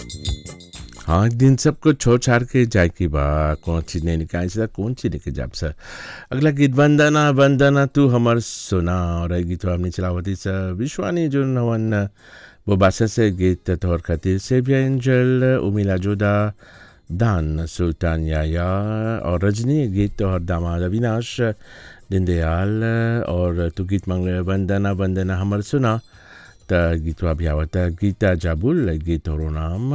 हाँ एक दिन सबको छोड़ छाड़ के जाए की बा कौन चीज नहीं निकाल सर कौन चीज लेके जाब सर अगला गीत वंदना वंदना तू हमर सुना और ये गीत हमने चलावती सर विश्वानी जो नवन वो बासा से गीत तौर खातिर सेविया एंजल उमिला जोदा दान सुल्तान याया और रजनी गीत और दामाद अविनाश दीनदयाल और तू गीत मांगले वंदना वंदना हमर सुना त गीतवा भी आवता गीता जाबुल गीत और नाम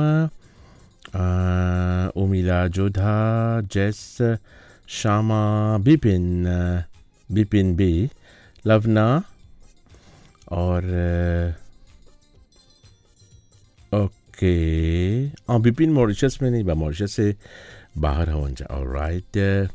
अ, उमिला जोधा जैस श्यामा बिपिन बिपिन बी लवना और अ, ओके हाँ बिपिन मॉरिशस में नहीं बा मॉरिशस से बाहर हवन जा और राइट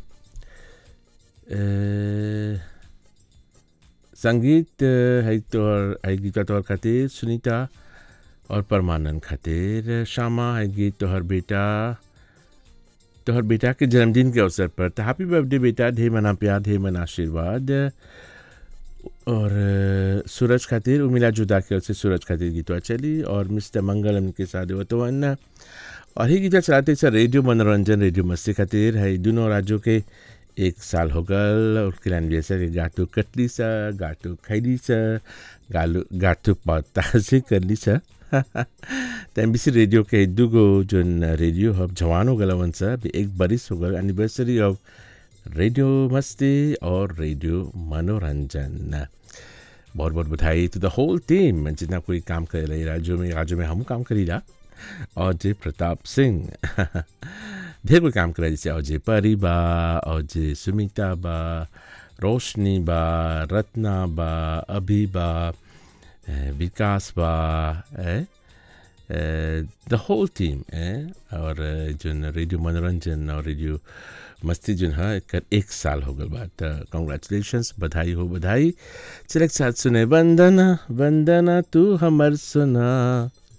संगीत अ, है तोहर है गीता तोहर खातिर सुनीता और परमानंद खातिर श्यामा है गीत तोहर बेटा तोहर बेटा के जन्मदिन के अवसर पर तो हैप्पी बर्थडे बेटा ढेर मना प्यार ढेर मना आशीर्वाद और अ, सूरज खातिर उमिला जुदा के ओर से सूरज खातिर गीतवा चली और मिस्टर मंगलम के साथ वतवन और ही गीतवा चलाते सर रेडियो मनोरंजन रेडियो मस्ती खातिर है दोनों राज्यों के एक साल हो गल और किलान जैसा कि गाटू कटली सा गाटू खैली सा गालू गाटू पता से करली सा त एमबीसी रेडियो के दुगो जोन रेडियो हब जवान हो गलवन सा अभी एक बरिस हो गल एनिवर्सरी ऑफ रेडियो मस्ती और रेडियो मनोरंजन बहुत बहुत बधाई टू द होल टीम जितना कोई काम कर रही राज्यों में राज्यों में हम काम करी रहा और जय प्रताप सिंह ढेर कोई काम करे जैसे अजय परी बा अजय सुमिता बा रोशनी बा रत्ना बा अभी बा eh, विकास बा द होल टीम और eh, जोन रेडियो मनोरंजन और रेडियो मस्ती जोन है एकर एक साल हो गल बा त कॉन्ग्रेचुलेशंस बधाई हो बधाई चल एक साथ सुने वंदना वंदना तू हमर सुना